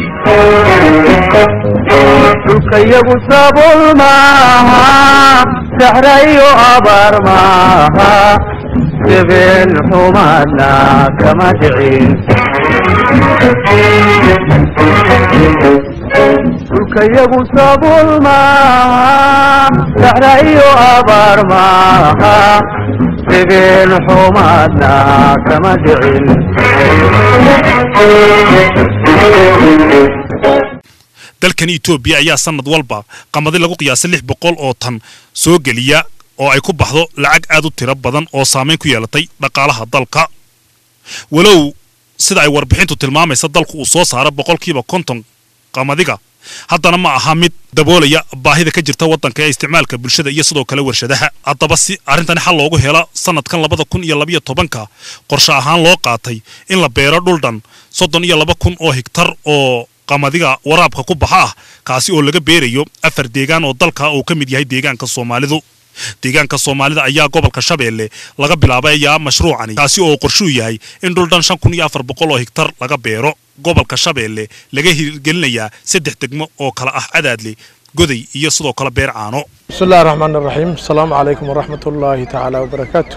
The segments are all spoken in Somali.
dhulkayagu sabool maaha saxrayo abaar maaha jebeen xumaadna kama dhicin dhulkayagu sabool maaha saxrayo abaar maaha jebeen xumaadna kama dhicin dalkan etoobiya ayaa sanad walba qamadi lagu qiyaasay lix boqol oo tan soo geliya oo ay ku baxdo lacag aad u tiro badan oo saamayn ku yeelatay dhaqaalaha dalka walow sida ay warbixintu tilmaamaysa dalku uu soo saaro boqolkiiba konton qamadiga haddana ma aha mid daboolaya baahida ka jirta waddanka ee isticmaalka bulshada iyo sidoo kale warshadaha haddaba si arrintani xal loogu helo sanadkan labada kun iyo labayo tobanka qorshe ahaan loo qaatay in la beero dhuldhan soddon iyo laba kun oo higtar oo qamadiga waraabka ku baxa ah kaasi oo laga beerayo afar deegaan oo dalka uu ka mid yahay deegaanka soomaalidu deegaanka soomaalida ayaa gobolka shabeelle laga bilaabayaa mashruucani kaasi oo qorshuu yahay in dhuldhan shan kun iyo afar boqol oo higtar laga beero gobolka shabeelle laga hirgelinayaa saddex degmo oo kala ah cadaadle goday iyo sidoo kale beer caano بسم الله الرحمن الرحيم السلام عليكم ورحمة الله تعالى وبركاته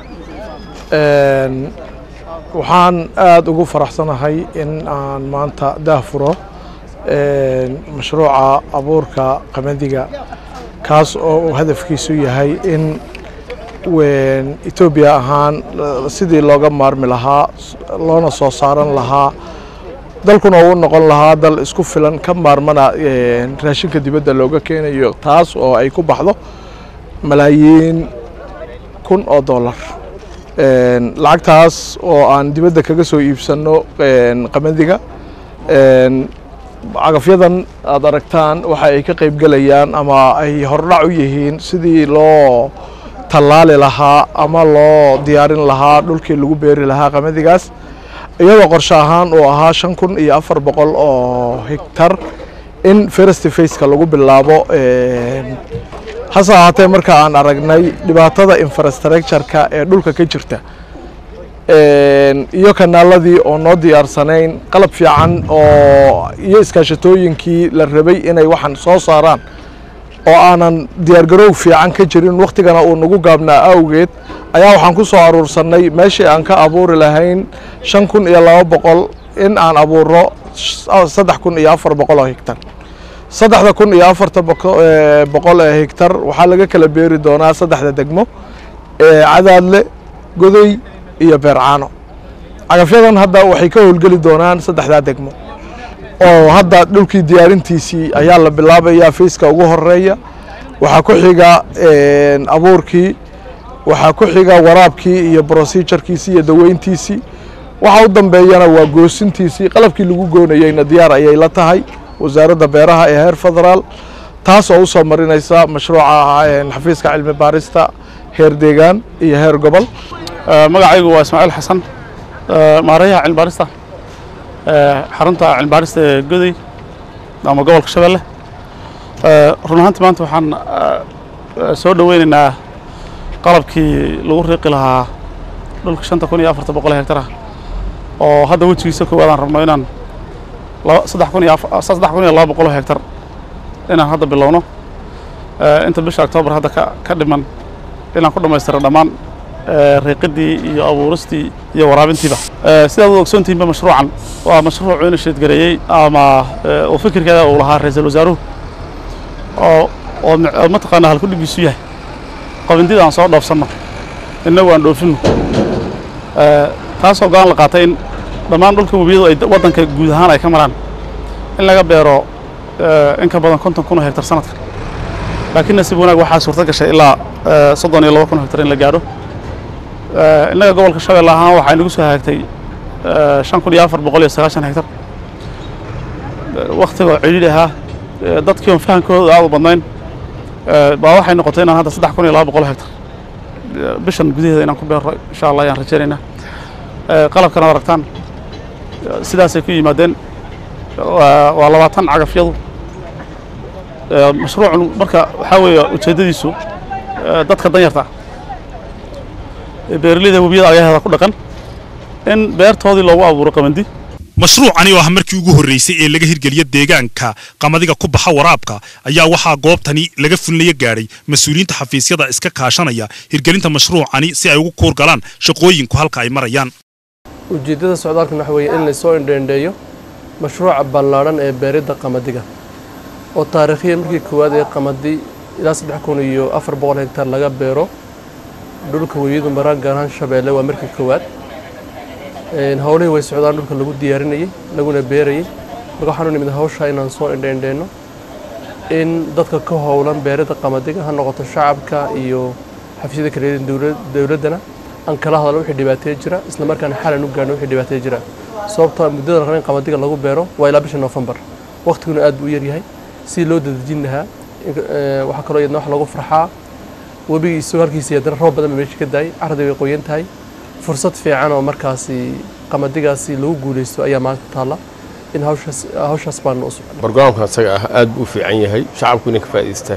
waxaan aada ugu faraxsanahay in aan maanta daahfuro mashruuca abuurka qamadiga kaas oo uu hadafkiisu yahay in etoobiya ahaan sidii looga maarmi lahaa loona soo saaran lahaa dalkuna uu noqon lahaa dal isku filan ka maarmana raashinka dibadda looga keenayo taas oo ay ku baxdo malaayiin kun oo dollar lacagtaas oo aan dibadda kaga soo iibsanno qamadiga cagafyadan aad aragtaan waxa ay ka qayb gelayaan ama ay hordhac u yihiin sidii loo tallaali lahaa ama loo diyaarin lahaa dhulkii lagu beeri lahaa qamadigaas iyadoo qorshe ahaan uu ahaa shan kun iyo afar boqol oo higtar in first faceka lagu bilaabo hase ahaatee marka aan aragnay dhibaatada infrastructure-ka ee dhulka ka jirta iyo kanaaladii oo noo diyaarsanayn qalab fiican oo iyo iskaashatooyinkii la rabay inay waxaan soo saaraan oo aanan diyaargarow fiican ka jirin wakhtigana uu nagu gaabnaa awgeed ayaa waxaan ku soo aruursannay meeshii aan ka abuuri lahayn shan kun iyo laba boqol in aan abuuro saddex kun iyo afar boqol oo higtar saddexda kun iyo afarta boqol ee higtar waxaa laga kala beeri doonaa saddexda degmo cadaadle godoy iyo beercaano cagafyadan hadda waxay ka howlgeli doonaan saddexdaa degmo oo hadda dhulkii diyaarintiisii ayaa la bilaabayaa fayska ugu horeeya waxaa ku xiga abuurkii waxaa ku xiga waraabkii iyo procedurkiisii iyo daweyntiisii waxa u dambeeyana waa goosintiisii qalabkii lagu goonayeyna diyaar ayay la tahay wasaaradda beeraha ee heer federaal taas oo u soo marinaysa mashruuca xafiiska cilmi baarista heer deegaan iyo heer gobol magacaygu waa ismaaciil xasan maareeyaha cilmibaarista xarunta cilmibaarista ee goday ama gobolka shabeelle run ahaantii maanta waxaan soo dhoweynaynaa qalabkii lagu riiqi lahaa dhulka shanta kun iyo afarta boqol hektar ah oo hadda wejigiisa koowaad aan rabno inaan saddex kun iyo saddex kun iyo laba boqol hektar inaan hadda bilowno inta bisha octoobar hadda ka ka dhiman inaan ku dhammaystiro dhammaan riiqidii iyo abuuristii iyo waraabintiiba sidaad u ogsoontihiinba mashruucan waa mashruuc ina sheedgareeyey ama oo fikirkeeda uu lahaa ra-iisul wasaaruhu oo oo mataqaanaa halkudhigiisu yahay qabindida aan soo dhoofsanno innagu aan dhoofinno taasoo go-aan la qaatay in dhammaan dhulka webiyadu ay waddanka guud ahaan ay ka maraan in laga beero in ka badan konton kun oo hektar sanadka laakiin nasiib wanaag waxaa suurto gashay ilaa soddon iyo laba kun oo hektar in la gaadho innaga gobolka shabeelle ahaan waxaa inagu soo hagaagtay shan kun iyo afar boqol iyo sagaashan hektar waktigoo cidhiidhi ahaa dadkii oon fahankooda aad u badnayn baa waxay noqotay inaan hadda saddex kun iyo laba boqol hektar bishan gudaheeda inaan ku beero insha allah ayaan rajaynaynaa qalabkan ad aragtaan sidaasay ku yimaadeen waa labaatan cagafyadu mashruucun marka waxaa weeye ujeeddadiisu dadka danyarta beeraleyda webiyada agaheeda ku dhaqan in beertoodii loogu abuuro qamandi mashruucani oo ah markii ugu horreysay ee laga hirgeliya deegaanka qamadiga ku baxa waraabka ayaa waxaa goobtani laga fulinaya gaadhay mas-uuliyiinta xafiisyada iska kaashanaya hirgelinta mashruucani si ay ugu kuur galaan shaqooyinku halka ay marayaan ujeeddada socdaalkan waxa weeye in lasoo indheendheeyo mashruuca ballaadhan ee beeridda qamadiga oo taariikhiyan markii koowaad ee qamadi ilaa saddex kun iyo afar boqol hektar laga beero dhulka weyadu maraan gaar ahaan shabeelle waa markii koowaad howlihii way socdaan dhulka lagu diyaarinayay laguna beerayay marka waxaanu nimid hawshaa inaan soo indheendheenno in dadka ka howlan beeridda qamadiga ha noqoto shacabka iyo xafiisyada kale dowladdana aan kala hadalno wixii dhibaateeya jira isla markaana xalan u gaarno wixii dhibaateeya jira sababtoo muddada la raba in qamadiga lagu beero waa ilaa bisha noofembar waqtiguna aad buu u yaryahay si loo dadejin lahaa waxaa kaloo iyadna wax lagu farxaa webigii isagoo halkiisa haddana roob badan ba meesha ka daayay carradii way qoyan tahay fursad fiican oo markaasi qamadigaasi lagu guulaysto ayaa maanta taalla in hawshaas hawshaas baan u socon barnaamijkan isaga ah aad buu u fiican yahay shacabku inay ka faa'iidaystaan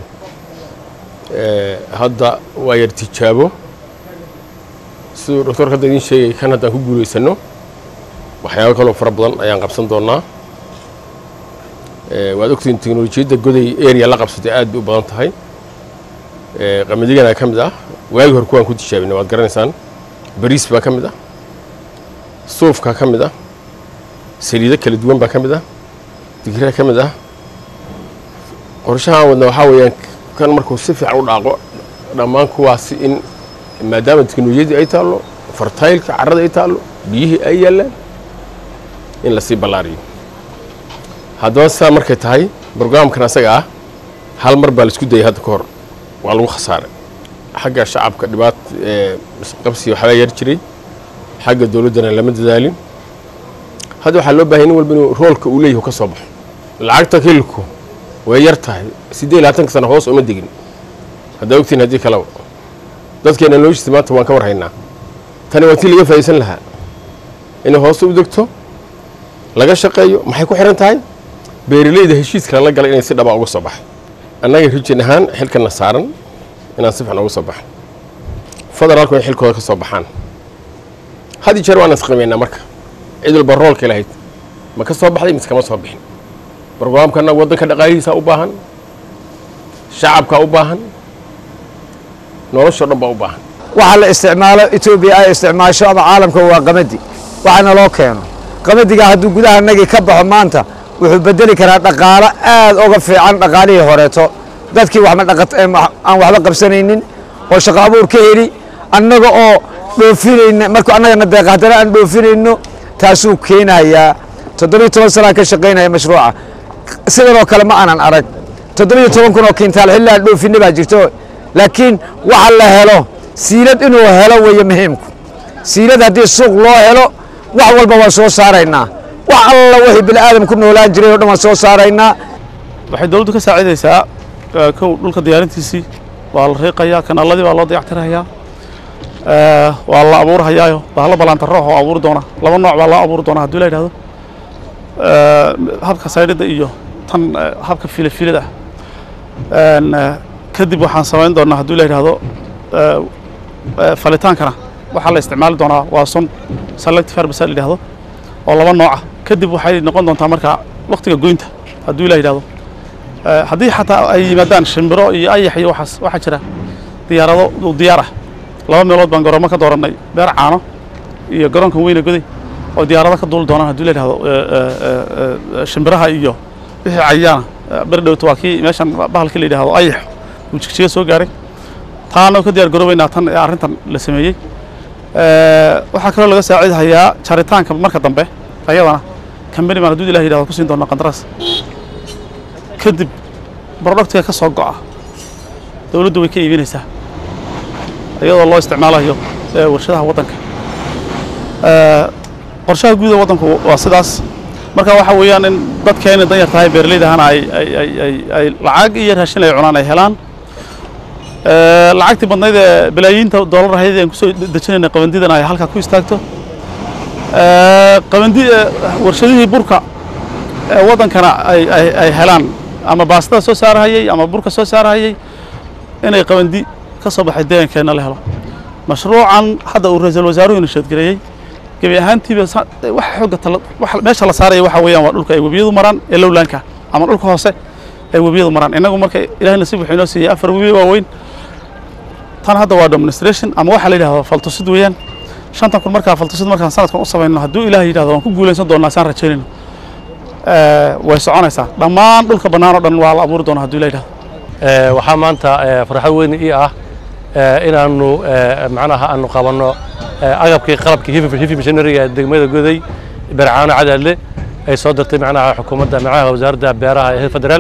hadda waa yar tijaabo siduu doctorka hadda idiin sheegay kan haddaan ku guulaysano waxyaabo kaloo fara badan ayaan qabsan doonaa waad ogtihiin teknolojiyadda goday area la qabsatay aad bay u badan tahay qamadigana ka mid ah waagi hore kuwaan ku tijaabina waad garanaysaan bariis baa ka mid ah suufkaa ka mid ah saliido kala duwan baa ka mid ah digiraa ka mid ah qorshahaan wadna waxaa weeyaan kan markuu si fiican u dhaaqo dhammaan kuwaasi in maadaama teknolojiyadii ay taallo fartaylka carrada ay taallo biyihii ay yaallaan in lasii ballaariyo haddaba sidaa markay tahay brograamkan asaga ah hal mar baa laisku dayay hadda ka hor waa lagu khasaaray xagga shacabka dhibaat qabsi waxbaa yar jiray xagga dowladdana lama dadaalin hadda waxaa loo bahay nin walba inuu roolka uu leeyahay ka soo baxo lacagta kilku way yar tahay siddeed labaatanka sano hoos uma degin haddaa ogtiin haddii kaleba dadkeena noloshiisa maanta waan ka war haynaa tani waa tii laga faa'iidsan lahaa inay hoose u degto laga shaqeeyo maxay ku xihan tahay beeralayda heshiiskana la galay inay si dhaba uga soo baxay annaga rijin ahaan xilkana saaran inaan si fiican uga soo baxo federaalku in xilkooda ka soo baxaan had iyo jeer waan isqiimaynaa marka cid walba roolka lahayd ma ka soo baxday mise kama soo bixin barnaamijkana waddanka dhaqaalihiisa u baahan shacabka u baahan noloshoo dhan baa u baahan waxa la isticmaalo etoobiya ay isticmaasho ama caalamka waa qamadi waxaana loo keeno qamadiga hadduu gudaha nagii ka baxo maanta wuxuu bedeli karaa dhaqaalo aad uga fiican dhaqaalihii horeeto dadkii aan waxba qabsanaynin oo shaqo abuur ka heli annaga oo dhoofinayna markuu annagana deeqa haddana aan dhoofinayno taasuu keenayaa toddobiyo toban sanaa ka shaqaynaya mashruuca sidanoo kale ma aanan arag toddobiyo toban kun oo kintaal xilli aan dhoofinna baa jirto laakiin waxa la helo siilad inuu helo weeye muhiimku siilad haddii suuq loo helo wax walba waan soo saaraynaa wax alla wixii bini aadam ku noolaan jiray oo dhan waan soo saaraynaa waxay dowladdu ka saacidaysaa kow dhulka diyaarintiisii waa la riiqayaa kanaaladii baa loo dayactirahayaa waa la abuurhayaayo bahalo ballaantaroox oo abuuri doona laba nooc baa loo abuuri doona haddii la yidhahdo habka saydhida iyo tan habka filafilada kadib waxaan samayn doonaa haddii la yidhahdo falitaankana waxaa la isticmaali doonaa waa sun selective herbicide la yidhahdo oo laba nooca kadib waxay noqon doontaa marka waktiga goynta haddii la yidhahdo haddii xataa ay yimaadaan shimbiro iyo ayax iyo waxaas waxaa jira diyaarado diyaar ah laba meelood baan garoomo ka doorannay beer caano iyo garoonkan weyne goday oo diyaarado ka duuli doonaan haddii la yidhahdo shimbiraha iyo wixii cayaana beri dhowto waa kii meeshan bahalkii la yidhahdo ayax uu jigjiga soo gaaray taana ka diyaar garoobaynaa tan ee arrintan la sameeyey waxaa kaloo laga saaciidhayaa jaritaanka marka dambe ayadana kambani baan hadduu ilah yidhahdo ku siin doonaa qandaraas kadib brodhaktiga ka soo go'a dowladdu way ka iibinaysaa iyadoo loo isticmaalayo warshadaha waddanka qorshaha guud ee waddanku waa sidaas marka waxaa weeyaan in dadkeena dan yar tahay beeralayda ahana ay ay ay ay ay lacag iyo raashin ay cunaan ay helaan lacagtii badnayd ee balaayiinta doolar ahayd aan kusoo dejinayna qabandidana ay halkaa ku istaagto qabandi warshadihii burka ee waddankana ay ay ay helaan ama baastada soo saarahayay ama burka soo saarahayay inay qabandi ka soo baxay deegankeenna la helo mashruucan hadda uu ra-iisul wasaaruhu ina sheedgareeyey gebi ahaantiiba sa- waxa xooga tala waxa meesha la saaraya waxa weeyaan waa dhulka ay webiyadu maraan ee lowlaanka ama dhulka hoose ee webiyadu maraan innagu marka ilaahay nasiib wuxuu inoo siiyey afar webi waaweyn tan hadda waa demonstration ama waxaa la yidhahdaa faltusid weeyaan shantan kun markaa faltusid markaan sanadkan u samayno hadduu ilaahay yidhahdo waan ku guulaysan doonaa saan rajaynayno Eh, way soconaysaa dhammaan dhulka bannaan oo dhan waa la abuuri doonaa hadduu ilaahay yidhahdo waxaa maanta eh, farxad weyn ii ah eh, inaannu eh, macnaha aanu qabanno eh, agabkii qalabkii hifi hifi missionariga ee degmada goday bercaano cadaadle ay soo dirtay macnaha xukuumadda macnaha wasaaradda beeraha ee federaal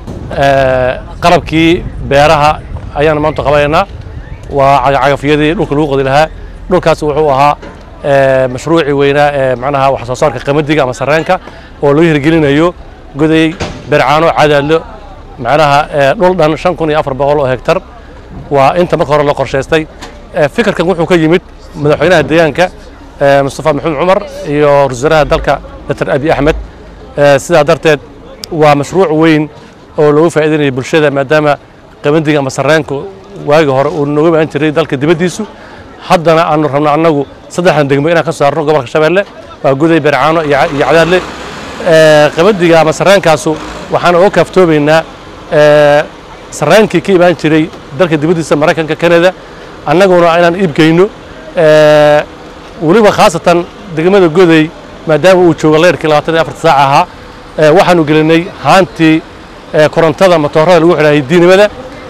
Eh, qalabkii beeraha ayaanu maanta qabanaynaa waa cagafyadii dhulka lagu qodi lahaa dhulkaas wuxuu ahaa eh, mashruucii weynaa ee macnaha wax soo saarka qamadiga ama sarreenka oo loo hirgelinayo goday bercaano cadaadlo macnaha eh, dhul dhan shan kun iyo afar boqol oo hektar waa inta marka hore la qorshaystay Eh, fikirkan wuxuu ka yimid madaxweynaha deegaanka eh, mustafa maxamed cumar iyo ra-iisul wasaaraha dalka dr abi axmed Eh, sidaa darteed waa mashruuc weyn oo loogu faa'iidinayo bulshada maadaama qabandiga ama sarreenku waagi hore uu nooga imaan jiray dalka dibaddiisu haddana aanu rabno annagu saddexdan degmo inaan ka saarno gobolka shabeelle waa guday bercaano iyo Ca- iyo cadaadle Eh, qabandiga ama sarreenkaasu waxaan uga kaaftoomaynaa eh, sarreenkii ka imaan jiray dalka dibaddiisa maraykanka kanada annaguna inaan iibgeyno Eh, weliba khaasatan degmada goday maadaama uu joogo leyrkii labaatan iyo afarta saac ahaa eh, waxaanu gelinay haantii eh, korontada matoorada lagu xidhaayay diinimada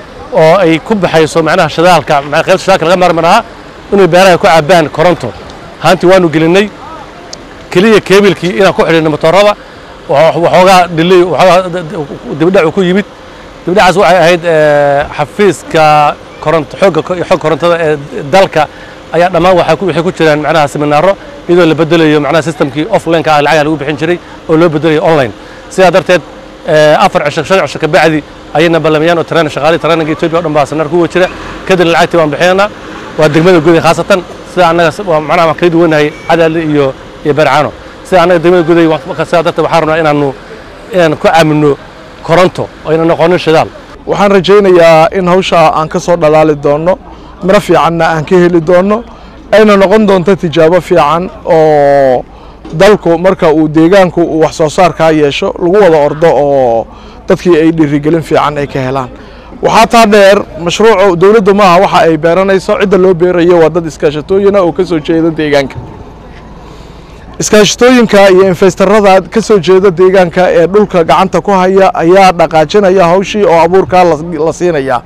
oo ay ku baxayso macnaha shidaalka ma- qayb shidaalka laga maarmi lahaa inay beeraha ku cabbaan koronto haantii waanu gelinay keliya keebilkii inaan ku xidhinay matoorada wa- waxoogaa dhilay waxoogaa d- d- dibdhac uu ku yimid dibdhacaas waxay ahayd eh, xafiiska koronto xoogga ko- xog korontada ee dalka ayaa dhammaan waxaa ku- waxay ku jiraan macnaha seminaaro iyadoo la bedelayo macnaha systemkii offline-ka ah lacagaha lagu bixin jiray oo loo bedelayo online sidaa darteed eh, afar cisho shan cisho ka bacdi ayayna ballamayaan oo train shaqaalii traininga Ethiopia oo dhan baa seminar kuwa jira kadib lacagtii waan bixinaynaa waa degmada guday khaasatan sida annaga s- waa macnaha waan kala duwanahay cadaadle iyo iyo bercaano sida annaga degmada guday waan- marka sidaa darteed waxaan rabnaa inaanu inaan ku aamino koronto oo ayna noqonin shidaal waxaan rajaynayaa in hawshaa aan ka soo dhalaali doonno miro fiicanna aan ka heli doonno ayna noqon doonto tijaabo fiican oo dalku marka uu deegaanku uu wax soo saarkaa yeesho lagu wada ordo oo dadkii ay dhiirigelin fiican ay ka helaan waxaa taa dheer mashruucu dowladdu maaha waxa ay beeranayso cidda loo beerayo waa dad iskaashatooyina oo ka soo jeeda deegaanka iskaashatooyinka iyo infestarada ka soo jeeda deegaanka ee dhulka gacanta ku haya ayaa dhaqaajinaya hawshii oo abuurkaa la la siinaya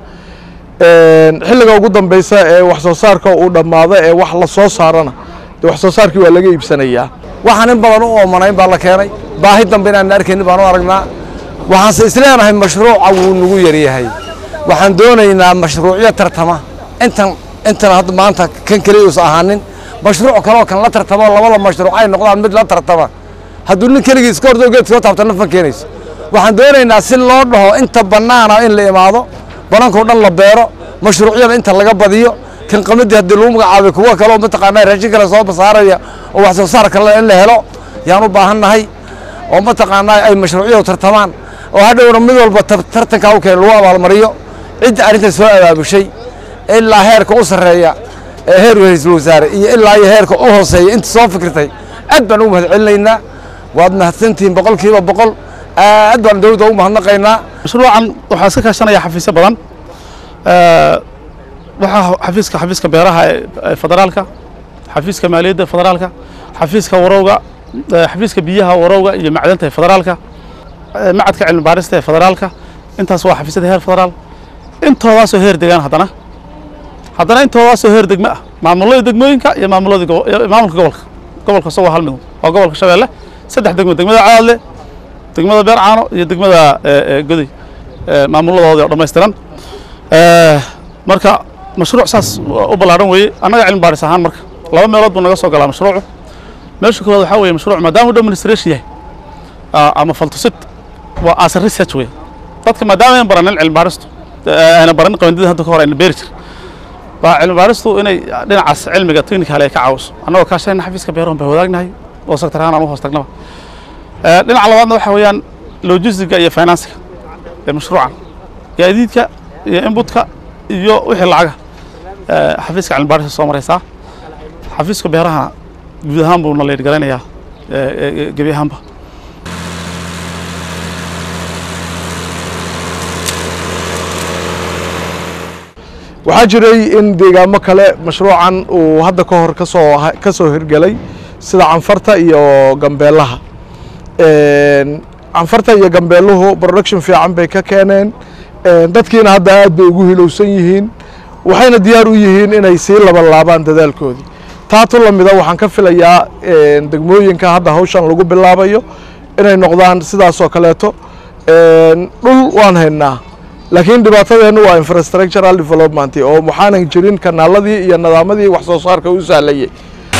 Een, xilliga ugu dambeysa ee wax soo saarka uu dhammaado ee wax la soo saarana dee wax soo saarkii waa laga iibsanayaa waxaan in badan u oomanayn baa la keenay baahi dambe inaan arkaynin baan u aragnaa waxaanse isleenahay mashruuca wuu nagu yaryahay waxaan doonaynaa mashruucyo tartama intan intan hadda maanta kan keliya uusa ahaanin mashruuc kaleoo kan la tartamo labada mashruuc ay noqdaan mid la tartama hadduu nin keligii iska ordo geed soo taabta nafan keenayso waxaan doonaynaa si loo dhaho inta bannaana in la imaado banankao dhan la beero mashruucyada inta laga badiyo kan qamadii haddii lagu magacaabay kuwa kale oo mataqaanaa raashin kale soo basaaraya oo wax soo saar kale in la helo yaan u baahannahay oo mataqaanaa ay mashruucyadu tartamaan oo hadhowna mid walba tar- tartanka u keen lagu abaalmariyo cidda arrintan soo abaabushay ilaa heerka u sarreeya ee heer ra'iisul wasaare iyo ilaa iyo heerka u hooseeya inta soo fikirtay aad baan ugu mahadcelinaynaa waad mahadsantihiin boqolkiiba boqol aad baan dowladda ugu mahadnaqaynaa mashruucan waxaa iska kaashanaya xafiisyo badan Eh, waxaa xafiiska xafiiska beeraha ee ee federaalka xafiiska maaliyadda federaalka xafiiska warowga eh, xafiiska biyaha warowga iyo macdanta ee federaalka eh, macadka cilmi baarista ee federaalka intaas waa xafiisyada heer federaal intoodaasoo heer degaan haddana haddana intoodaasoo heer degme ah maamulada degmooyinka iyo maamulada gobo- iyo maamulka gobolka gobolka isagoo hal mid waa gobolka shabeelle saddex degmo degmada caadle degmada beercaano iyo degmada eh, eh, goday eh, maamuladoodii oo dhammaystiran Eh, marka mashruuc saas u ballaaran weeye annaga cilmi baaris ahaan marka laba meelood buu naga soo galaa mashruucu meesha koowaad waxaa weeye mashruuc maadaama uu demonstration yahay ah, ama faltusid waa as a research wey dadka maadaama aynan baranin cilmi baaristu eh, ayna baranin qabandida hadda ka hor ayna beeri jir waa cilmi baaristu inay dhinacaas cilmiga technical ay ka caawiso annagoo kaashayna xafiiska beerahan baa wadaagnahay oo sector ahaan aan u hoos tagnaba Eh, dhinaca labaadna waxa weeyaan logistiga iyo finansiga ee mashruucan gaadiidka iyo inbutka iyo wixii lacaga eh, xafiiska cilmi baarista soo maraysaa xafiiska beerahana guud ahaan buu na leyd garaynayaa gebi ahaanba waxaa jiray in deegaamo kale mashruucan uu hadda ka hor kasoo ka soo hirgelay sida canfarta iyo gambeelaha canfarta iyo gambeeluhu production fiican bay ka keeneen dadkiina hadda aad bay ugu hilowsan yihiin waxayna diyaar u yihiin inay sii labanlaabaan dadaalkoodii taatu lamida waxaan ka filayaa degmooyinka hadda hawshan lagu bilaabayo inay noqdaan sidaasoo kaleeto dhul waan haynaa laakiin dhibaatadeennu waa infrastructural development oo waxaanan jirin kanaaladii iyo nadaamadii wax soo saarka u sahlayay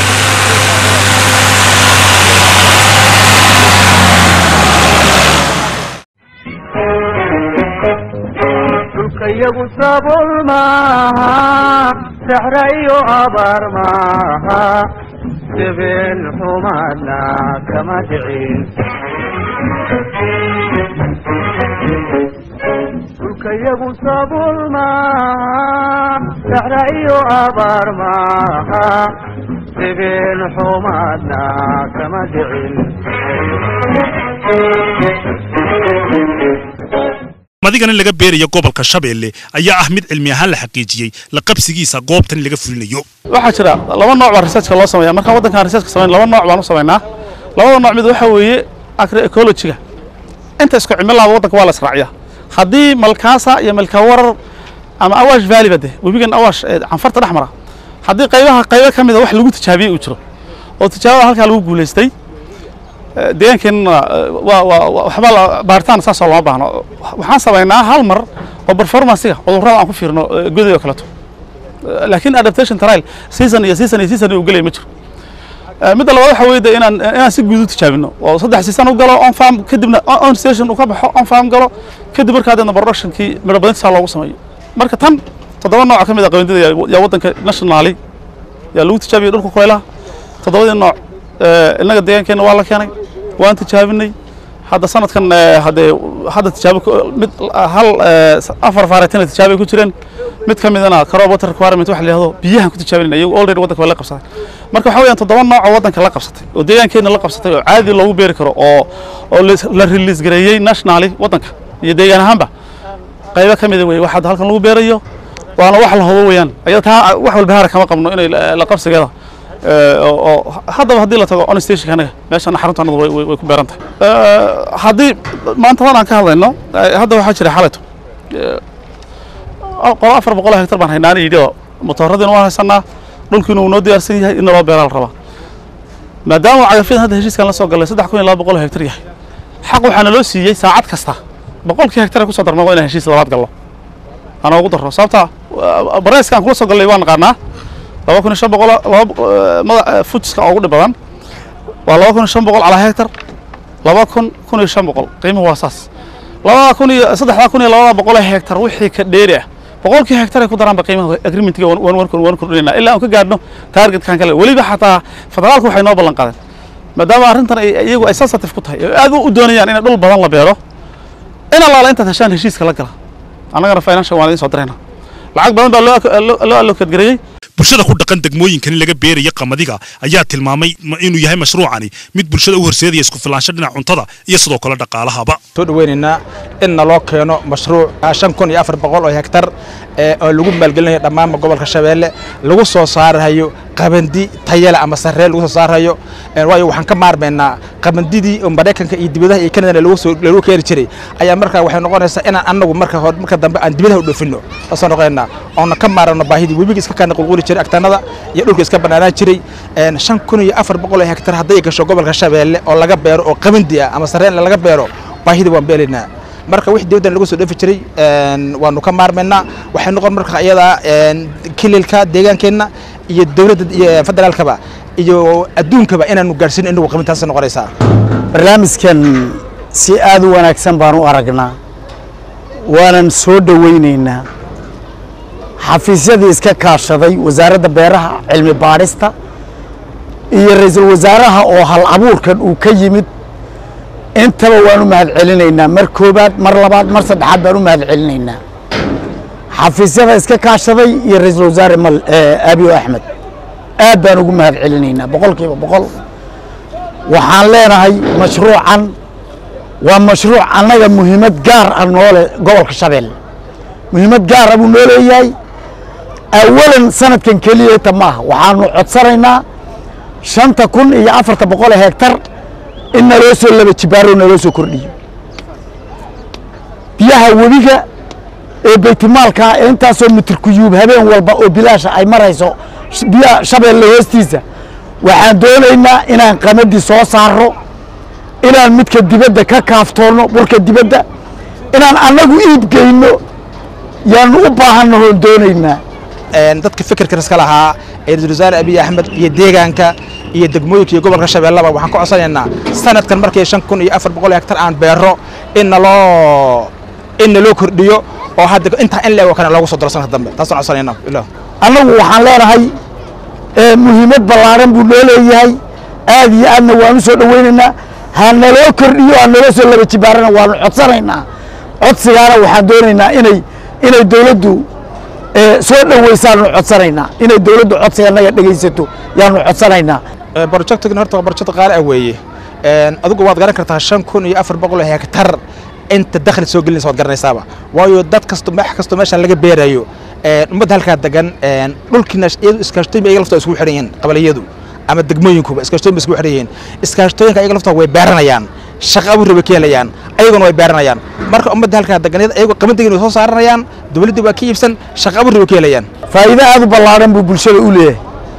dhulkayagu sabool maaha saxra iyo abaar maaha sibeen xumaadna kama dhicin dhulkayagu sabool maaha saxra iyo abaar maaha sibeen xumaadna kama dhicin madigan in laga beerayo gobolka shabeelle ayaa ah mid cilmi ahaan la xaqiijiyey la qabsigiisa goobtan in laga fulinayo waxaa jira laba nooc baa researchka loo sameeya markaan waddankan researchka samayn laba nooc baan u samaynaa labada nooc mid waxa weeye agroecologiga inta isku cimilaaba waddanka waa la israaciyaa haddii malkaasa iyo malkawarar ama awaash valley bade webigan awaash ee canfarta dhex mara haddii qaybaha qaybo ka mida wax lagu tijaabiyey uu jiro oo tijaabada halkaa lagu guulaystay deegaankeenna waa waa waxba baaritaan saasoo lama baahno waxaan samaynaa hal mar oo performancega cudurrada aan ku fiirno goday oo kaleeto laakiin adaptation trial season iyo season iyo season uu gelaya ma jiro midda labaad waxa weeye inaan inaan si guud u tijaabino oo saddex season u galo on farm kadibna on station uu ka baxo on farm galo kadib markaa deedna productionkii midho badintisaa loogu sameeyo marka tan toddoba nooc ka mid a qabindida yaa waddanka nationally yaa lagu tijaabiyey dhulka kulaylaha toddobadii nooc innaga deegaankeenna waa la keenay waan tijaabinay hadda sanadkan haddee hadda tijaabo mid hal afar faaretina tijaabay ku jireen mid ka midana crop water requirement waxa la yidhahdo biyahan ku tijaabinayna iyagu already waddanka waa la qabsaday marka waxa weeyaan toddoba nooc oo waddanka la qabsatay oo deegaankeenna la qabsatay oo caadi loogu beeri karo oo oo la release gareeyey nationally waddanka iyo deegaan ahaanba qaybo ka mida weeye wax hadda halkan lagu beerayo waana wax la hubo weeyaan ayada taa wax walba haara kama qabno inay la qabsigeeda oo haddaba haddii la tago on stationka anaga meeshana xaruntanadu way way ku beeran tahay haddii maantadan aan ka hadlayno hadda waxaa jira xalayto qolo afar boqol oo hektar baan haynaa ana yidhi oo motooradina waan haysanaa dhulkiina uu noo diyaarsan yahay in loo beeraa la rabaa maadaama cagafyadan hadda heshiiskan la soo galay saddex kun iyo laba boqol oo hektar yahay xaq waxaa naloo siiyey saacad kasta boqolkii hektar kusoo darma waa inaan heshiis labaad gallo aan ugu darro sababta bareeska aan kula soo gallay waan naqaanaa laba kun iyo shan boqol laba fujiska ugu dhib badan waa laba kun iyo shan boqol calaa hektar laba kun kun iyo shan boqol qiimuhu waa saas labada kun iyo saddexdaa kun iyo labada boqol ee hektar wixii ka dheeri ah boqolkii hektar ay ku daraanba qiimaha agreementga waan kordhinayna ilaa aan ka gaadhno targetkan kale weliba xataa federaalku waxay noo ballan qaadeen maadaama arrintan iyagu ay sensitive ku tahay oo aad u doonayaan in dhul badan la beero in allaala intaad heshaan heshiiska la gala annagana financial waan idiin soo dirayna lacag badan baa loo allocate gareeyey bulshada ku dhaqan degmooyinkan in laga beeraya qamadiga ayaa tilmaamay inuu yahay mashruucani mid bulshada u horseedaya isku filaansho dhinaca cuntada iyo sidoo kale dhaqaalahaba soo dhaweynaynaa in naloo keeno mashruuc shan kun iyo afar boqol oo hektar oo lagu maalgelinayo dhammaanba gobolka shabeelle lagu soo saarayo qabandi tayale ama sarree lagu soo saarayo waayo waxaan ka maarmaynaa qabandidii oo maraykanka iyo dibadaha iyo kanadana lagu soo lagu keeni jiray ayaa markaa waxay noqonaysaa inaan annagu marka hore marka dambe aan dibadaha u dhoofinno saasoo noqonaynaa oona ka maarano baahidii webiga iska kana qulquli jiray agtanada iyo dhulka iska banaanaan jiray shan kun iyo afar boqol oo hektar hadday gasho gobolka shabeelle oo laga beero oo qabandi ah ama sarreen laga beero baahida waan beelaynaa marka wix dibaddan lagu soo dhoofi jiray waanu ka maarmaynaa waxay noqon marka iyadaa kililka deegaankeenna iyo dowladda iyo federaalkaba iyo adduunkaba inaanu gaadhsiin inagu qabintaas noqonaysaa barnaamijkan si aad u wanaagsan baan u aragnaa waanan soo dhowaynaynaa xafiisyadii iska kaashaday wasaaradda beeraha cilmi baadhista iyo ra-iisul wasaaraha oo hal abuurkan uu ka yimid intaba waan u mahad celinaynaa mar koobaad mar labaad mar saddexaad baan u mahad celinaynaa xafiisyada iska kaashaday iyo ra-iisul wasaare mal abiyo axmed aad baan ugu mahad celinaynaa boqolkiiba boqol waxaan leenahay mashruucan waa mashruuc annaga muhiimad gaar ah noole gobolka shabeelle muhiimad gaar ah buu noo leeyahay awalan sanadkan keliyata maaha waxaanu codsanaynaa shanta kun iyo afarta boqol ee hektar in naloo soo laba jibaaro naloo soo kordhiyo biyaha webiga ee baytimaalka ee intaasoo mitirkuyuub habeen walba oo bilaasha ay marayso sh- biyaha shabeelle hoostiisa waxaan doonaynaa inaan qamadii soo saaro inaan midka dibadda ka kaaftoonno burka dibadda inaan annagu iib geyno yaanu u baahannahoon doonaynaa een dadka fikirka iska lahaa ee ra-iisul wasaare abiy axmed iyo deegaanka iyo degmooyinka iyo gobolka shabeellaba waxaan ka codsanaynaa sanadkan markii shan kun iyo afar boqol hektar aan beero in naloo in naloo kordhiyo oo hadda intaa in leego kale loogu soo daro sanadka dambe taasaan codsanaynaa ilah annagu waxaan leenahay ee muhiimad ballaaran buu noo leeyahay aad iyo aadna waan u soo dhowaynaynaa ha naloo kordhiyo ha naloo soo laba jibaarana waanu codsanaynaa codsigaana waxaan doonaynaa inay inay dowladdu ee, soo dhowaysaanu codsanaynaa inay dowladdu codsiga naga dhegaysato yaanu codsanaynaa projectgan horta waa project qaali ah weeye Een, adigu waad garan kartaa shan kun iyo afar boqol hektar inta dakhli soo gelinaysa waad garanaysaaba waayo dad kasto wax kasto meeshaan laga beerayo een, ummadda halkaa degan een, dhulkiina iyadu iskaashtooyin ba iyaga laftooda iskugu xidhan yihiin qabaliyadu ama degmooyinkuba iskaashtooyin ba iskugu xidhan yihiin iskaashtooyinka iyaga laftooda way beeranayaan shaqo abuur bay ka helayaan ayaguna way beeranayaan marka ummadda halkaa degan iyagoo qabandigin way soo saaranayaan dowladdii waa ka iibsan shaqo abuur bay ka helayaan faa'iido aad u ballaaran buu bulshada u leeyahay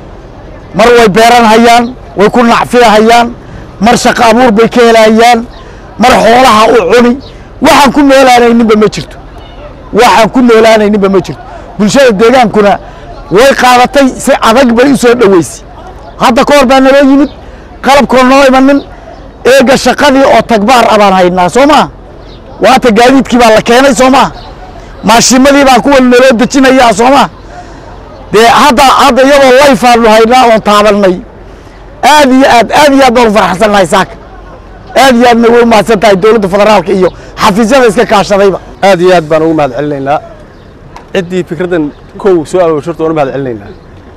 mar way beeranhayaan way ku nacfiyahayaan mar shaqo abuur bay ka helayaan mar xoolaha u cuni waxaan ku noolaanayninba ma jirto waxaan ku noolaanayninba ma jirto bulshada deegaankuna way qaadatay si adag bay u soo dhoweysay hadda ka hor baa naloo yimid qalabkoo noo imanin eega shaqadii oo tagbaar ah baan haynaa soo maa waata gaadiidkii baa la keenay soo maa maashimadii baa kuwa naloo dejinayaa soo maa dee hadda hadda iyadoo layfaanu haynaa oon taabannay aad iyo aad aad iyo aad baan u farxsannahay saaka aad iyo aadna way u mahadsan tahay dowladda federaalka iyo xafiisyada iska kaashadayba aad iyo aad baan ugu mahad celinaynaa ciddii fikraddan kow soo aroorshorta waan u mahad celinaynaa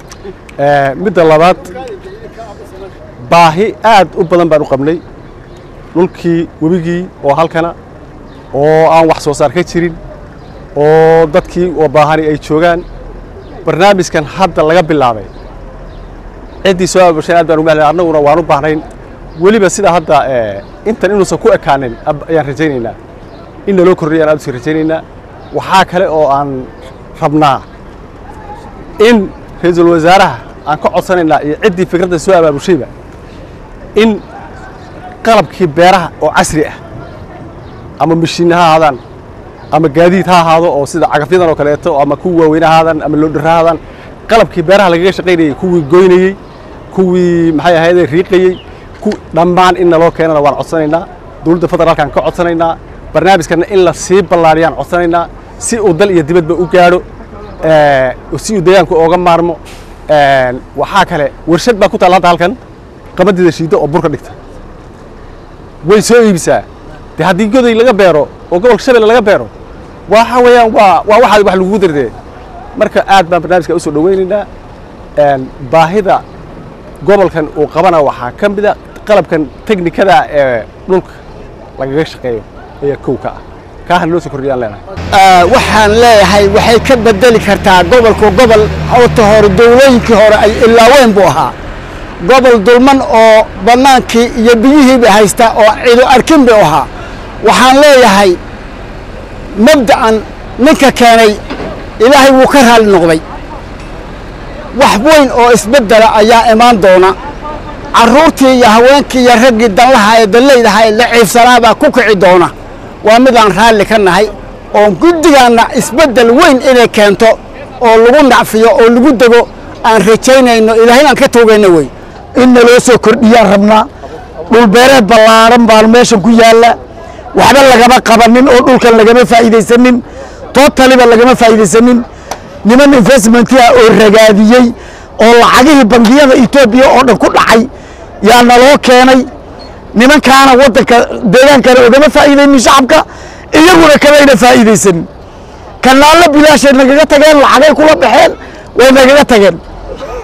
Eh, midda labaad baahi aad u badan baan u qabnay dhulkii webigii oo halkana oo aan wax soo saar ka jirin oo dadkii oo baahani ay joogaan barnaamijkan hadda laga bilaabay ciddii soo aroorsheen aad baan ugu mahad celinaynaa annaguna waan u baahnayn weliba sida hadda eh, intan inuusan ku ekaanin ab- ayaan rajaynaynaa in naloo kordhiyaan aad usii rajaynaynaa waxaa kale oo aan rabnaa in ra-iisul wasaaraha aan ka codsanaynaa iyo ciddii fikradda soo abaabushayba in qalabkii beeraha oo casri ah ama mashiinna ha ahaadaan ama gaadiid ha ahaado oo sida cagafyadan oo kaleeto ama kuwii waaweyn ha ahaadaan ama loodhar ha ahaadaan qalabkii beeraha lagaga shaqaynayey kuwii goynayey kuwii maxay ahaydee riiqayey ku dhammaan in naloo keenana waan codsanaynaa dowladda federaalkaan ka codsanaynaa barnaamijkana in la sii ballaariyaan codsanaynaa si uu dal iyo dibadba u gaadho eh, si uu deegaanku ooga maarmo Eh, waxaa kale warshad baa ku taalla hadda halkan qabadida shiiddo oo burka dhigta way soo iibisaa de haddii goday laga beero oo gobolka shabeelle laga beero waxa weeyaan waa waa waxa wax lagugu dardee marka aad baan barnaamijka u soo dhowaynaynaa Een, baahida gobolkan uu qabana waxaa ka mid a qalabkan teknikada ee dhulka lagaga shaqeeyo ayaa kow ka ah kaahan loo soo kordhiyaan leenahay waxaan leeyahay waxay ka bedeli kartaa gobolku gobol horta hore dowlooyinkii hore ay ilaaweyn buu ahaa gobol dulman oo bannaankii iyo biyihiiba haysta oo cidu arkin buu ahaa waxaan leeyahay mabda'an ninka keenay ilaahay wuu ka raali noqday wax weyn oo isbeddela ayaa imaan doona carruurtii iyo haweenkii iyo raggii danlaha ee dallaydaha ee la ciifsanaa baa ku kici doona waa midaan raalli ka nahay oo guddigaanna isbeddel weyn inay keento oo lagu nacfiyo oo lagu dego aan rajaynayno ilaahay aan ka toogayno wey in naloo soo kordhiyaan rabnaa dhulbeereed ballaaran baan meeshan ku yaalla waxba lagama qabanin oo dhulkan lagama faa'iidaysanin tootaliba lagama faa'iidaysanin niman investmentiah oo ragaadiyey oo lacagihii bangiyada etoobiya oo dhan ku dhacay yaa naloo keenay nimankaana waddanka deegaankana ogama faa'iidaynin shacabka iyaguna kamayna faa'iidaysanin kanaallo bilaashay nagaga tageen lacagay kula baxeen way nagaga tageen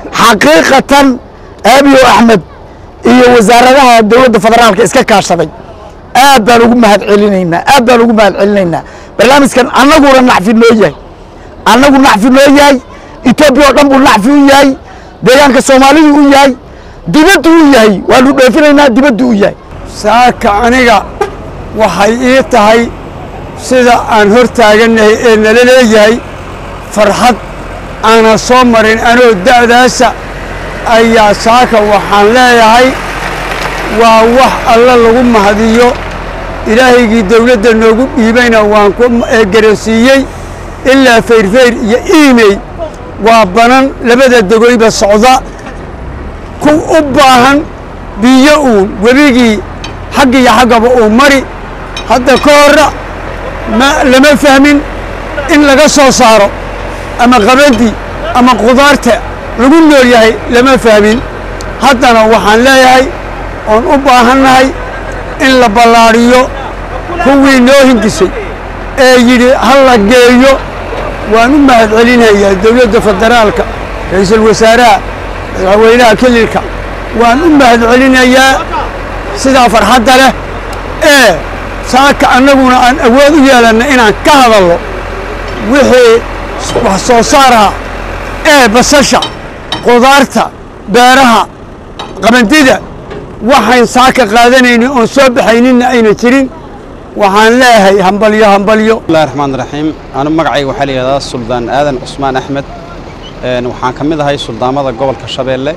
xaqiiqatan aabiyo axmed iyo wasaaradaha dowladda federaalka iska kaashaday aad baan ugu mahad celinaynaa aad baan ugu mahad celinaynaa barnaamijkan annaguna nacfi noo yahay annagu nacfi noo yahay etoobiya oo dhan buu nacfi u yahay deegaanka soomaalidu u yahay dibaddu u yahay waanu dhoofinaynaa dibaddu u yahay saaka aniga waxay ii tahay sida aan hor taagannahay ee nala leeyahay farxad aanan soo marin anoo da'daasa ayaa saaka waxaan leeyahay waa wax alla lagu mahadiyo ilaahaygii dawladda noogu dhiibayna waan ku garansiiyey ilaa fayrfayr iyo iimey waa banan labada degoyba socda ku u baahan biyo uun webigii xagg iyo xaggaba uu mari hadda ka horra ma lama fahmin in laga soo saaro ama qabadi ama qudaarta lagu nool yahay lama fahmin haddana waxaan leeyahay oon u baahannahay in la ballaadhiyo kuwii noo hingisay ee yidhi ha la geeyo waan u mahad celinayaa dowladda federaalka ra'iisul wasaaraha madaxweynaha kelilka waan u mahad celinayaa sidaa farxadda leh ee saaka annaguna aan awood u yeelanna inaan ka hadalno wixii wax soo saaraha ee basasha qudaarta beeraha qabandida waxayn saaka qaadanaynin oon soo baxayninna ayna jirin waxaan leeyahay hambalyo hambalyo bismillahi raxmaan raxiim anu magacayga waxaa la yidhahdaa suldaan aadan cusmaan axmed waxaan ka mid ahay suldaamada gobolka shabeelle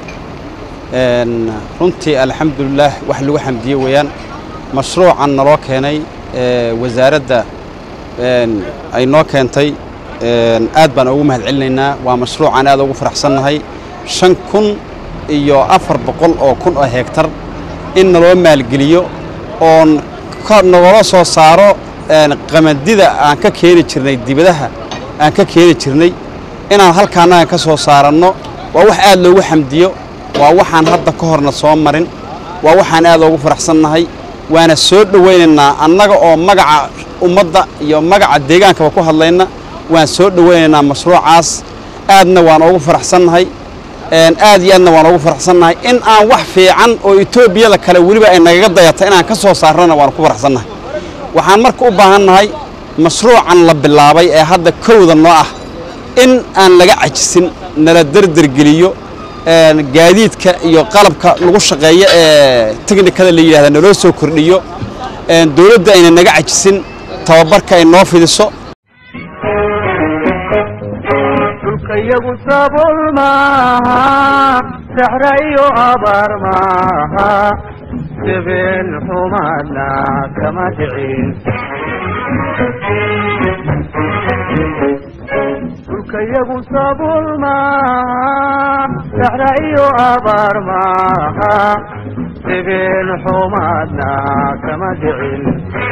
runtii alxamdulilaah wax lagu xamdiye weeyaan mashruucan naloo keenay wasaaradda ay noo keentay aad baan ugu mahad celinaynaa waa mashruucan aad ugu faraxsannahay shan kun iyo afar boqol oo kun oo hegtar in naloo maalgeliyo oon nagala soo saaro qamadida aan ka keeni jirnay dibadaha aan ka keeni jirnay inaan halkaannagan ka soo saaranno waa wax aad loogu xamdiyo waa waxaan hadda ka horna soo marin waa waxaan aad ugu faraxsannahay waana soo dhowaynaynaa annaga oo magaca ummadda iyo magaca deegaankaba ku hadlayna waan soo dhowaynaynaa mashruucaas aadna waan ugu faraxsannahay aad iyo aadna waan ugu faraxsannahay in aan wax fiican oo etoobiyada kale weliba ay nagaga dayata inaan ka soo saarnana waan ku faraxsannahay waxaan marka u baahannahay mashruucan la bilaabay ee hadda kowda noo ah in aan laga cajisin nala derdergeliyo gaadiidka iyo qalabka lagu shaqeeyo ee teknikada la yidhahda naloo soo kordhiyo dowladda ayna naga cajisin tababarka ay noo fidiso dhulkayagu sabuul maaha saxra iyo abaar maaha debeen xumaadna kama dhicin dhulkayagu sabuul maaha saxra iyo abaar maaha debeen xumaadna kama dhicin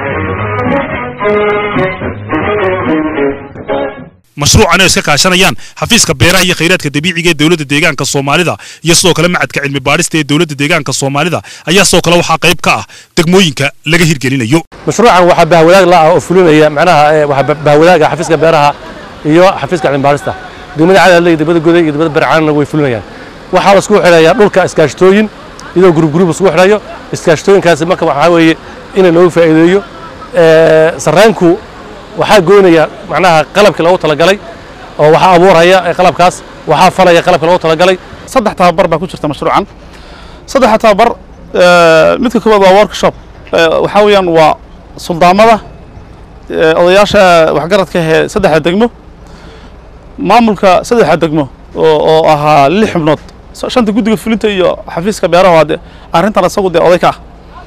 mashruucan ay iska kaashanayaan xafiiska beeraha iyo khayraadka dabiiciga ee dowladda deegaanka soomaalida iyo sidoo kale macadka cilmi baadhista ee dowladda deegaanka soomaalida ayaa sidoo kale waxaa qayb ka ah degmooyinka laga hirgelinayo mashruucan waxaa bahwadaag la ah oo fulinaya macnaha waxaa bahwadaaga xafiiska beeraha iyo xafiiska cilmi baadhista degmada cadaadle iyo degmada goday iyo degmada barcaanna way fulinayaan waxaa la isku xidhayaa dhulka iskaashatooyin iyadoo gurub gurub isku xidhayo iskaashatooyinkaasi marka waxaa weeye inay loogu faa'iideeyo sarraanku waxaa goynaya macnaha qalabkii loogu talagalay oo waxaa abuuraya qalabkaas waxaa falaya qalabkii loogu talagalay saddex tababar baa ku jirta mashruucan saddexa tababar midka koowaad waa workshop waxaa weeyaan waa suldaamada odayaasha waxgaradka ee saddexda degmo maamulka saddexda degmo oo ahaa lix xubnood shanta guddiga fulinta iyo xafiiska beeraha waa de arrintan isagu dee oday ka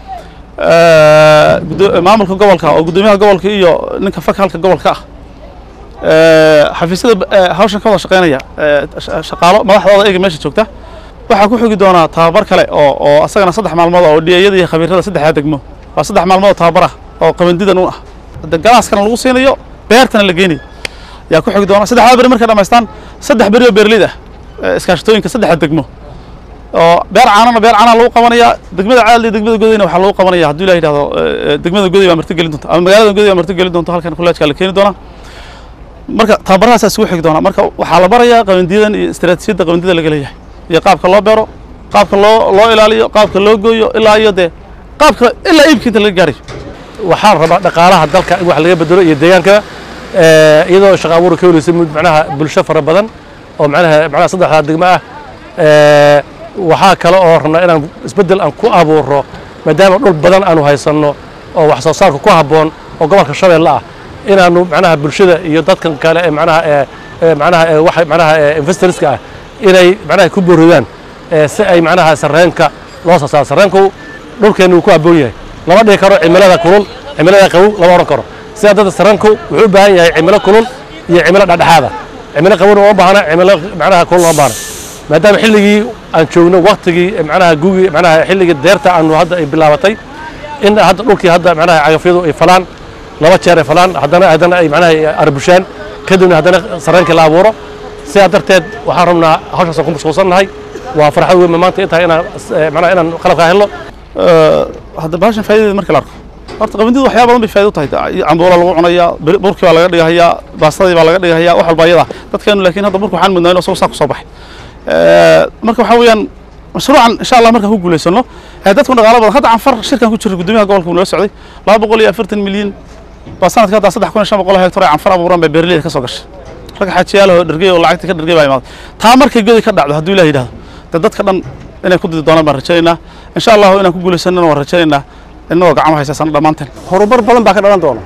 ah maamulka gobolka oo guddoomiyaha gobolka iyo ninka fakalka gobolka ah xafiisyada hawshan ka wada shaqeynaya shaqaalo madaxdooda eega meesha joogta waxaa ku xogi doonaa tababar kale oo oo asagana saddex maalmood oo dhiyayada iyo khabiirada saddexda degmo waa saddex maalmood oo tababar ah oo qabandidan u ah galaaskana lagu siinayo beertana la geynayo yaa ku xogi doona saddexdaa beri markay dhamaystaan saddex beri oo beerleyda ah iskaashatooyinka saddexda degmo oo beer caanana beer caanaa lagu qabanaya degmada caadal iyo degmada godayna waxaa lagu qabanaya hadduu ilah yidhahdo degmada goday baa marti gelin doonta ama magaalada goday baa marti gelin doonta halkan kullaajkaa la keeni doonaa marka tababarahaasaa isugu xigi doonaa marka waxaa la barayaa qabandiyadan iyo istaraatiijiyadda qabandida laga leeyahay iyo qaabka loo beero qaabka loo loo ilaaliyo qaabka loo gooyo ilaa iyo dee qaabka ilaa iibka inta laga gaarayo waxaan rabaa dhaqaalaha dalka in wax laga bedelo iyo deegaanka eh, iyadoo shaqo abuur ka helaysa mid macnaha bulsho fara badan oo macnaha macnaha saddexdaa degmo ah Eh, waxaa kale oo rabnaa inaan isbeddel aan ku abuuro maadaama dhul badan aanu haysanno oo wax soo saarka ku habboon oo gobolka shabeelle ah inaanu macnaha bulshada iyo dadkan kale ee macnaha ee ee macnaha ee waxa macnaha ee investorska ah inay macnaha ku booridaan ee si ay macnaha sarreenka loo soo saaro sarreenku dhulkeennu wuu ku habboon yahay lama dhihi karo cimilada kulul cimilada qabow lama odhan karo sidaa dadda sarreenku wuxuu u baahan yahay cimilo kulul iyo cimilo dhexdhexaada cimilo qabowna uma baahna cimilo macnaha kulul uma baahna maadaama xilligii aan joogno waktigii macnaha gugii macnaha xilligii deerta aanu hadda ay bilaabatay in hadda dhulkii hadda macnaha cagafyadu ay falaan laba jeer ay falaan haddana haddana ay macnaha arbushaan kadibna haddana sarreenkii la abuuro sidaa darteed waxaan rabnaa hawshaasaan ku mashquulsannahay waa farxad weyn maanta intahay inaan eh, macnaha inaan qalabkaa helno hadda bahashan faa'iidadeeda marka la arko horta qabandidu waxyaaba badan bay faa'iido u tahay cambuula lagu cunayaa bur- burkii baa laga dhigahayaa baastadii baa laga dhigahayaa wax walba ayada dadkeenu laakiin hadda burka waxaan mudnaa inuu isagu saa ku soo baxay Eh, marka waxaa weeyaan mashruucan insha allah markaan ku guulaysano eh, dadku dhaqaalo badan hadda canfar shirkan ku jira guddoomiyaha gobolka uu nala socday laba boqol iyo afartan milyan baa sanadka hadda saddex kun iyo shan boqol oo hektar ay canfar abuuran bay beeraleyda ka soo gashay rag xaajiyaalahoo dhergey oo lacagta ka dhergey baa imaaday taa markay godi ka dhacdo hadduu ilaah yidhahdo dee dadka dhan inay ku didi doonaan baan rajaynaynaa insha allahu inaan ku guulaysanana waan rajaynaynaa innagoo gacmo haysasana dhammaanteen horumar badan baa ka dhalan doona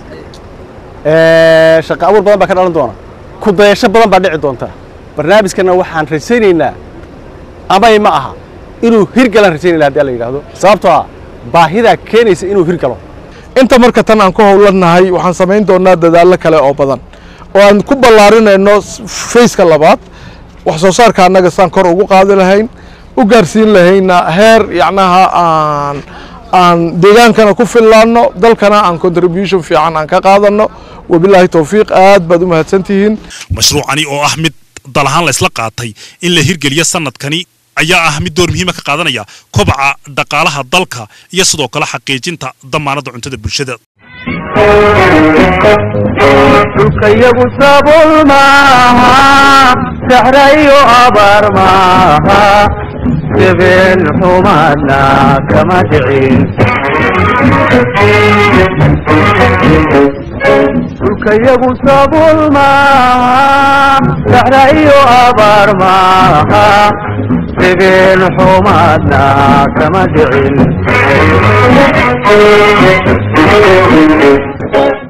Eh, shaqo abuur badan baa ka dhalan doona ku dayasho badan baa dhici doonta barnaamijkana waxaan rajaynaynaa amay ma aha inuu hirgalaan rajaynayna haddii la yidhaahdo sababtoo ah baahidaa keenaysa inuu hirgalo inta marka tan aan ku howlanahay waxaan samayn doonaa dadaallo kale oo badan oo aan ku ballaarinayno fayska labaad wax soo saarka annaga saan kor ugu qaadi lahayn u gaarsiin lahayna heer yacnaha aan aan deegaankana ku fillaanno dalkana aan contribution fiican aan ka qaadanno wabilaahi towfiiq aad baad u mahadsantihiin mashruucani oo ah mid dal ahaan la isla qaatay in la hirgeliyo sanadkani ayaa ah mid door muhiima ka qaadanaya kobaca dhaqaalaha dalka iyo sidoo kale xaqiijinta damaanadda cuntada bulshada dhulkayagu sabuul maaha saxra iyo abaar maaha debeen xumaadna kama dhicin dhulkayagu sabuul maaha saxra iyo abaar maaha debeen xumaadna kama dhicin